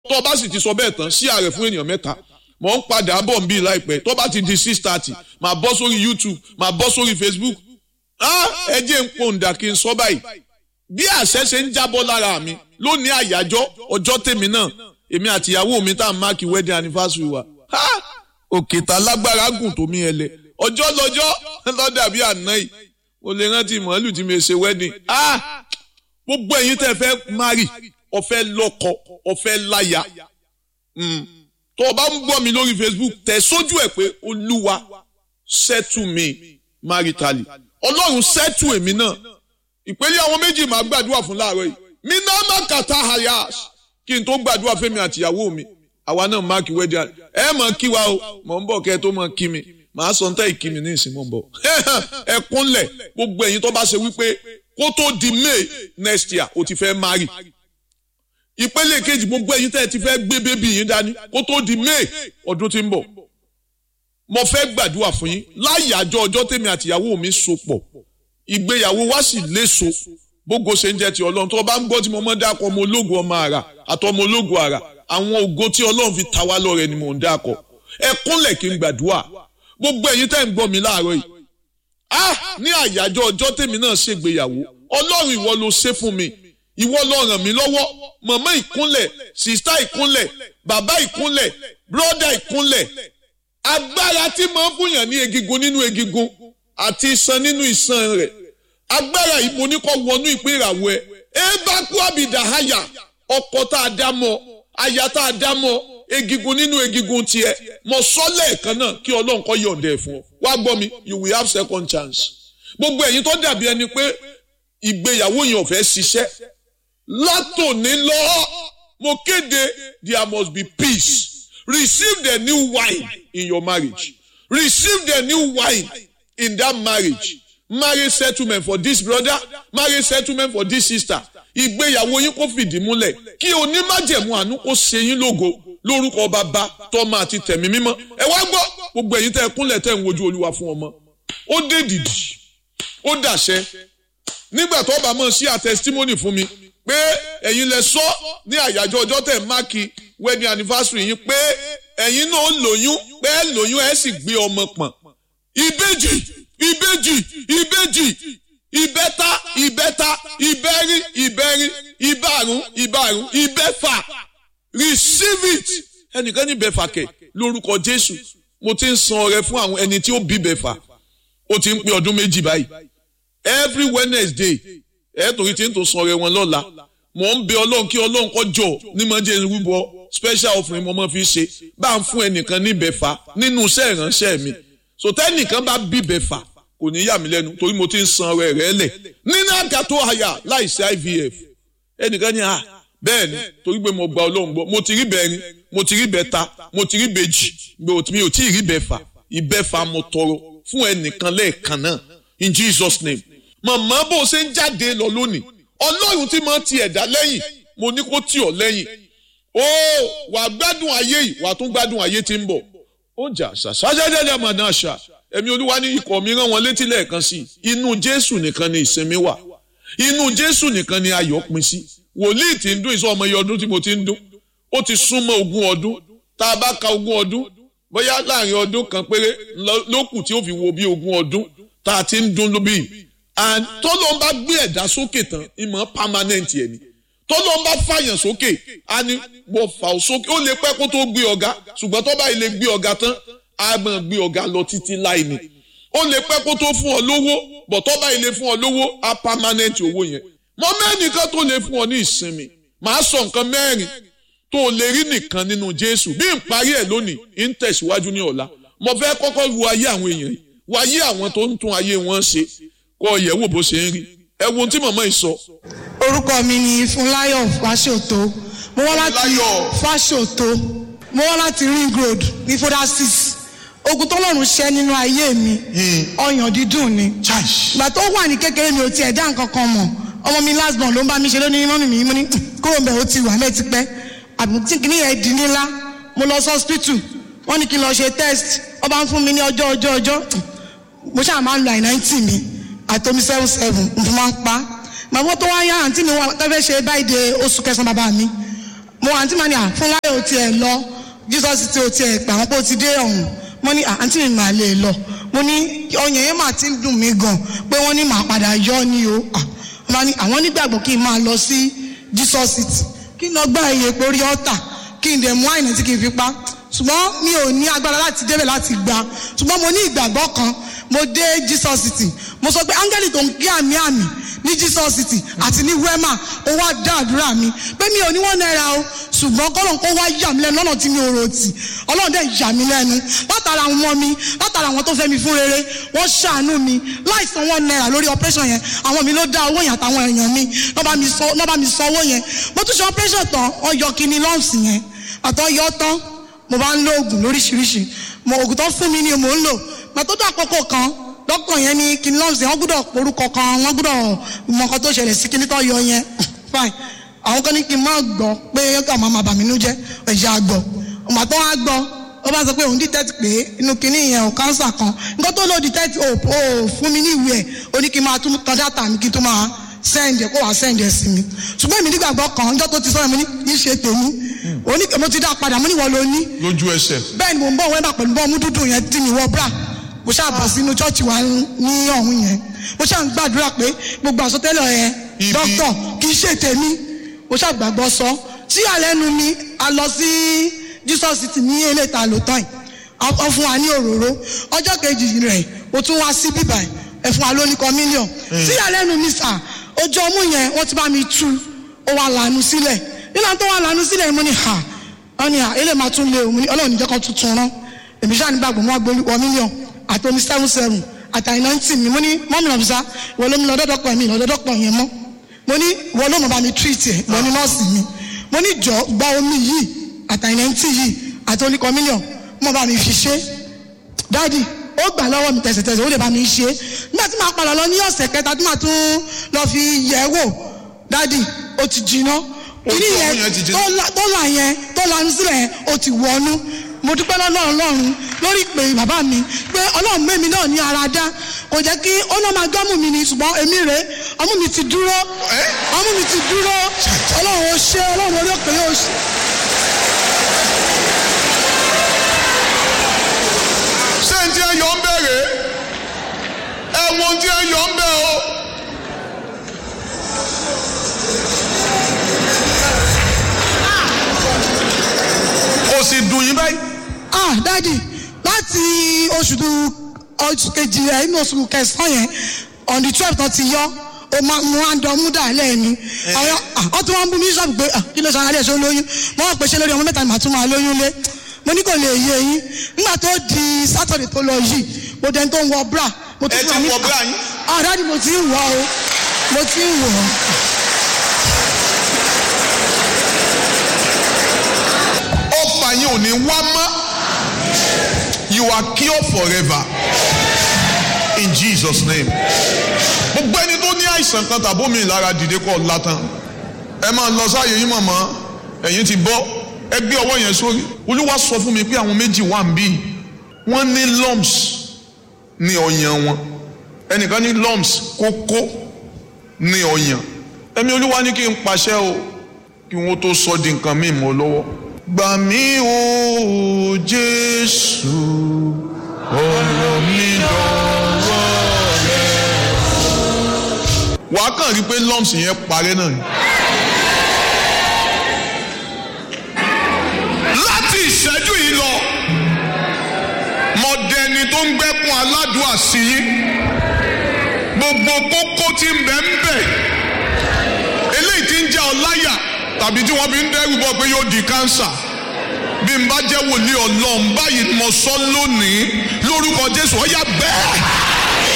tó o bá sì ti sọ bẹ́ẹ̀ tán sí ààrẹ fún ènìyàn mẹ́ta mò ń padà bọ̀ ń bí láìpẹ́ tó bá ti di six thirty màá bọ́ sórí YouTube màá bọ́ sórí Facebook ẹ jẹ́ ń pòǹdà kí n sọ báyìí bí àṣẹ ṣe ń jábọ́ lára mi lónìí àyájọ́ ọjọ́ tèmi náà èmi àti ìyàwó mi tá à ń máàkì wedding anniversary wa òkè tá lágbára gùn tó mi ẹlẹ ọjọ́ lọ́jọ́ lọ́dà bí àná yìí mo lè rántí màálù tí mi ṣe wedding gbogbo ẹ̀yin tẹ́ fẹ́ marry ọ̀fẹ́ lọ́kọ ọ̀fẹ́ láya tó o bá ń gbọ́ mi lórí Facebook tẹ̀ sójú ẹ̀ pé olúwa settle me maritally ọlọ́run settle èmi náà ìpele àwọn méjì máa gbàdúrà fún láàárọ̀ yìí mi náà má kàtà hayash kí n tó gbàdúrà fẹ́mi àtìyàwó mi àwa náà máàkì wedding ẹ mọ̀ kí wa o mọ̀ ń bọ̀ kẹ́ ẹ tó mọ̀ kí mi màá sọ níta ìkí mi ní ìsìn mọ̀ ń bọ̀ ẹ kúnlẹ̀ gbogbo ẹ̀yin tó bá ṣe wípé kó tó di May next year o ti fẹ́ marry ìpele kejì gbogbo ẹ̀yin tẹ́ ẹ ti fẹ́ gbé bébí yín dání kó tó di May ọdún tí ń bọ̀ mo fẹ́ gbàdúrà fún yín láyàjọ́ ọjọ́ tèmi àtìyàwó mi so pọ̀ ìgbéyàwó wa sì léso bógo ṣe ń jẹ́ ti ọlọ́run tó o bá ń gbọ́ tí mo mọ́ dákọ̀ ọmọ ológun ọmọ àrà àtọmọ ológun àrà àwọn ògo tí ọlọ́run fi ta wá lọ́rẹ ni mò ń dákọ̀ ẹ kúnlẹ̀ kí n gbàdúrà gbogbo ẹ̀yin tẹ́ ń gbọ́ mi láàárọ̀ yìí ah ní àyájọ́ ọjọ́ tèmi náà ṣègbéyàwó ọlọ́run ìwọ ló ṣe fún mi ìwọ ló ràn mí lọ́wọ́ màmá ìkúnlẹ̀ sìstá ìkúnlẹ̀ bàbá ìkúnlẹ̀ bróda ìkúnlẹ̀ agbára tí máa ń fúnyàn ní egigun nínú egigun àti iṣan nínú iṣan rẹ̀ agbára yìí mo ní kó wọnú ìpín ìràwọ̀ ẹ ẹ bá kú àbìdá àyà ọkọ tá a dá mọ́ aya tá a dá mọ́ egigun nínú egigun tiẹ̀ mo sọ lẹ́ẹ̀kan náà kí Ọlọ́run kó yọ̀ǹda ẹ̀ fún ọ wá gbọ́ mi you will have second chance gbogbo ẹ̀yin tó dàbí ẹni pé ìgbéyàwó yẹn ò fẹ́ ṣiṣẹ́ látòní lọ mo kéde there must be peace receive the new wine in your marriage receive the new wine in that marriage marriage settlement for this brother marriage settlement for this sister ìgbéyàwó yín kó fìdí múlẹ̀ kí onímájẹ̀mú àánú kó ṣe yín lógo lórúkọ bàbá tọ́mọ àti tẹ̀mí mímọ́ ẹ wá gbọ́ gbogbo ẹ̀yin tẹ́ ẹ kúnlẹ̀ tẹ́ ń wojú olúwa fún ọmọ ó dé dìdì ó dàṣẹ nígbà tó bá mọ̀ sí àtẹsítímọ́nì fún mi pé ẹ̀yin lẹ sọ ní àyájọ́ ọjọ́ tẹ̀ máàkì wedding anniversary yín pé ẹ̀yin náà lóyún pé ẹ lóyún ẹ sì gbé ọmọ pọ̀n ìbejì ìbejì ìbejì ìbẹ́ta ìbẹ́ta ìbẹ́rí ìbẹ́rí ìbárùn ìbárùn ìbẹ́fà receive it ẹnìkan ní bẹ́fà kẹ̀ lórúkọ Jésù mo ti ń san ọrẹ fún àwọn ẹni tí ó bí bẹ́fà ó ti ń pé ọdún méjì báyìí every Wednesday ẹ torí tí ń tó san ọrẹ wọn lọ́la mò ń bẹ Ọlọ́run kí Ọlọ́run kó jọ ní mọ̀ jẹ́ rúbọ special offering mo mọ̀ fi ṣe bá ń fún ẹnìkan ní bẹ́fà nínú iṣẹ́ ìránṣẹ́ mi sọtẹ́nìkan bá bí bẹ́fà kò ní yà mí lẹ́nu torí mo ti ń san ọrẹ rẹ lẹ̀ nínú àga tó àyà láìsí IVF ẹnìkan ní à bẹ́ẹ̀ ni torí pé mo gba Ọlọ́run gbọ́ mo ti rí bẹ́ẹ̀rin mo ti rí bẹ́ẹ̀ta mo ti rí bẹ́ẹ̀jì mi ò tí ì rí bẹ́ẹ̀fà ìbẹ́fà mo tọrọ fún ẹnìkan lẹ́ẹ̀kan náà in Jesus name màmá bó o ṣe ń jáde lọ lónìí Ọlọ́run tí mo ti ẹ̀dá lẹ́yìn mo ní kó tì ọ́ lẹ́yìn ó wàá gbádùn ayé yìí wàá tún gbádùn ayé tí ń bọ̀ ó jà ṣàṣàṣàṣàṣà màdà ṣà ẹ̀mí olúwa ní ikọ̀ mi rán wọn létí lẹ́ẹ̀kan sí inú jésù nìkan ni ìsinmi wà inú jésù nìkan ni ayọ̀ pin sí wòlíì tí ń dún ìsọ ọmọ iye ọdún tí mo ti ń dún ó ti súnmọ́ ogún ọdún tá a bá ka ogún ọdún bóyá láàrin ọdún kan péré lókù tí ó fi wo bí ogún ọdún tá a ti ń dún lóbi and tọ́lọ́ ń bá gbé ẹ̀dá sókè tán ìmọ̀ permanent yẹn ni tọ́lọ́ ń bá fàyàn sókè á ní wọ́n fà ó sókè ó lè pẹ́ kó tó gbé ọ̀gá ṣùgbọ́n tó bá ilé gbé ọ̀gá tán á máa gbé ọ̀gá lọ títí láì ní ó lè pẹ́ kó tó fún ọ lówó bọ̀ tó bá ilé fún ọ lówó á permanent owó yẹn mọ mẹ́nìkan tó lè fún ọ ní ìsinmi màá sọ nǹkan mẹ́rin tó lè rí nìkan nínú Jésù bí n parí ẹ̀ lónìí ń tẹ̀síwájú ní ọ̀la mo fẹ́ kọ́kọ́ lu ayé àwọn èèyàn yìí wo ayé àwọn tó ń tún ayé wọn ṣe kọ́ ọ̀yẹ́ wò bó ṣe ń rí ẹ wo ohun tí màmá yìí sọ. orúkọ mi ni Fúnláyọ̀ Fáṣòtó mo wá láti Fáṣòtó mo wá láti Ring Road ní foda six ogun tọ́lọ́run ṣẹ́ nínú ayé mi ọyàn dídùn ni ìgbà tó wà ní kékeré mi ò tiẹ̀ dá nǹkan kan mọ̀ ọmọ mi last born ló ń bá mi ṣe lónìí mọ́mì mi mo ní kúrò ń bẹ̀ ó ti wà lẹ́ẹ̀ ti pẹ́ àbùtí kìíní yẹn di nílá mo lọ sí hospital wọ́n ní kí n lọ ṣe test wọ́n bá ń fún mi ní ọjọ́ ọjọ́ ọjọ́ mo ṣáà máa ń lo àìnáìtì mi àtomi seven seven mo máa ń pa màmú tó wá yá àǹtí mi wọn tó fẹ́ ṣe báyìí de oṣù kẹsàn-án bàbá mi mo àǹtí màá ní à fúnláyọ̀ ò tiẹ̀ lọ jesus ti ò tiẹ̀ pè àwọn pé ó ti dé ọ̀hún mo ní àǹtí mi màá lè lọ mo ní ọyàn yẹn mà ti ń dùn mí gan pé wọ́n ní màá padà yọ ni o wọ́n bá ní àwọn nígbàgbọ́ kí n máa lọ sí jesus city kí n lọ gbá iye pé orí ọ̀tà kí n dẹ̀ mú àìní tí kì í fi pa ṣùgbọ́n mi ò ní agbára láti débẹ̀ láti gba ṣùgbọ́n mo ní ìgbàgbọ́ kan mo dé jesus city mo sọ pé áńgẹ́lì tó ń gbé àmì àmì ní jesus city àti ní wema ó wá dá àdúrà mi pé mi ò ní wọ́n náírà o ṣùgbọ́n kọ́lọ̀ kó wá yà mí lẹ́nu lọ́nà tí mi ò rò tì ọlọ́run dẹ̀ yà mí lẹ́nu látara àwọn ọmọ mi látara àwọn tó fẹ́ mi fún rere wọ́n ṣàánú mi láì san wọ́n náírà lórí operation yẹn àwọn mi ló dá owó yẹn àtàwọn èèyàn mi lọ́ bá mi san owó yẹn mo tún ṣe operation tán wọ́n yọ kíní lumps yẹn àtọ́ yọ tán mo bá ń lo oògùn lóríṣiríṣi mo oògùn tó fún mi ni mò ń lò gbàtọ́ tó àkókò kan dókítà yẹn ní kíní lumps yẹn wọ́n gbọ́dọ̀ porúkọ kan wọ́n gbọ́dọ̀ mọ nǹkan tó ṣẹlẹ̀ sí kíní tó yọ yẹn fine àwọn kan ní kí n má gbọ́ pé ká máa máa bà mí nú jẹ́ ẹ̀jẹ̀ àgbọ̀ ọmọ tó wá gbọ́ ó bá sọ pé òun detect pé inú kíní yẹn ò kánsà kan nǹkan tó lò detect ò ò fún mi ní ìwé ẹ̀ ó ní kí n máa tún tan data mi kí n tún máa send ẹ̀ kó wàá send ẹ̀ sí mi ṣùgbọ́n èmi nígbàgbọ́ kan ọjọ́ tó ti sọ̀rọ̀ mi ní kí n ṣe tèmi ó ní mo ti dá padà mo ní wọ́n ló ní. lójú ẹsẹ̀. bẹ́ẹ̀ ni mo ń bọ̀ wẹ́n bá pẹ̀lú bọ́ọ̀mù dúdú yẹn tí mi wọ bra mo ṣáà bọ̀ sínú chọ́ọ̀chì wa ní ọ̀hún yẹn mo ṣáà ń gbàdúrà pé gbogbo àsọtẹ́lẹ̀ yẹn dókítà kì í ṣe tèmi mo ṣàgbàgbọ́ sọ tí àlẹ́nu mi a lọ sí jesus city ní eléta lótọ́ yìí ọ fún wa ní òróró ọjọ́ kejì rẹ̀ o tún wá sí bíbà ẹ fún wa lóníkọ mílíọ̀n tí àlẹ́nu mi sà ojú ọmú yẹn wọ́n ti bá mi tú ó wà lànà sílẹ̀ nígbà tó wà lànà sílẹ̀ mo ní ha wọ́n ní ha ilé máa tún lé òun ọlọ́run níjẹ́ kan tuntun rán èmi ṣáà nígbàgbọ́ wọn gbé wọ mílíọ̀n àti omi seven seven àtàyìn náà ń tì mí mo ní mọ́mí lọ́bùsá ìwọ ló ń lọ dọ́dọ́pọ̀ mi lọ́dọ́dọ́pọ̀ yẹn mọ́ mo ní wọ́n ló mọ̀ bá mi treat ẹ̀ wọ́n ní nọ́ọ̀sì mi mo ní jọ gba omi yìí àtàyìnẹ́ntì yìí àti oníkan mílíọ̀n mọ̀ bá mi fi ṣe dáàdì ó gbà lọ́wọ́ mi tẹ̀sẹ̀tẹ̀sẹ̀ ó lè bá mi ṣe nígbà tí màá padà lọ ní ọ̀sẹ̀ kẹta tí màá tún lọ fi yẹ̀ wò dáàdì ó ti jiná kíní yẹn tó là yẹn tó lanu sílẹ̀ yẹn ó ti wọnú mo dúpẹ́ lọ́lọ́run lọ́run lórí ìpè bàbá mi pé ọlọ́run mẹ́mi náà ní ara dá kò jẹ́ kí ó náà máa gbọ́mù mi ni ṣùgbọ́n èmi rè é ọmú mi ti dúró ọmú mi ti dúró ọlọ́run ó ṣe ọlọ́run orí òkè yóò ṣe. ṣé n tí ẹ yọ ń bẹ̀rẹ̀ ẹ wo tí ẹ yọ ń bẹ̀ o. kò sì dùn yín báyìí. ah dadi láti oṣù oṣù kejì ẹ inú oṣù kẹsàn-án yẹn on the twelve tó ti yọ o ma mo máa ń dán múdà lẹ́ẹ̀ni àwọn ọ tí wọ́n ń bú mi sọ́ọ̀bù pé kí ló sọ alẹ́ ṣe olóyún mo wọ́n pèsè lórí ọmọ mẹ́ta ni màá tún máa lóyún lé mo ní kò lè yé yín nígbà tó di sátọ̀dẹ̀ tó lọ yìí mo dẹni tó ń wọ bra mo ẹ ti wọ bra yín. ah dadi mo ti ń wọ o mo ti ń wọ. ọfà yín ò ní wá mọ́ you are cured forever in Jesus name gbogbo ẹni tó ní àìsàn kan tàbí omi ìlara dìde kọ́ látàn ẹ máa lọ sáàyè yín mọ̀mọ́ ẹ̀yin ti bọ́ ẹ gbé ọwọ́ yẹn sórí olúwa sọ fún mi pé àwọn méjì wà ń bí wọ́n ní lumps ní ọyàn wọn ẹnìkan ní lumps kókó ní ọyàn ẹ̀mí olúwa ní kí n pàṣẹ o kí wọ́n tó sọ di nǹkan míì mọ́ lọ́wọ́ gbà mí o jésù ọ̀rọ̀ mi dọ̀wọ́ rẹ̀. wàá kàn rí i pé lumps yẹn parẹ́ náà ni. láti ìṣẹ́jú yìí lọ mọ̀dẹ́ni tó ń gbẹ́kun aládùúà sí yín gbogbo kókó tí ń bẹ ń bẹ eléyìí tí ń jẹ́ ọláyà tàbí tí wọ́n fi ń dẹ́rù bọ́ pé yóò di kánsà bí n bá jẹ́ wòlíì ọlọ́run báyìí mo sọ lónìí lórúkọ jésù ọ̀yà bẹ́ẹ̀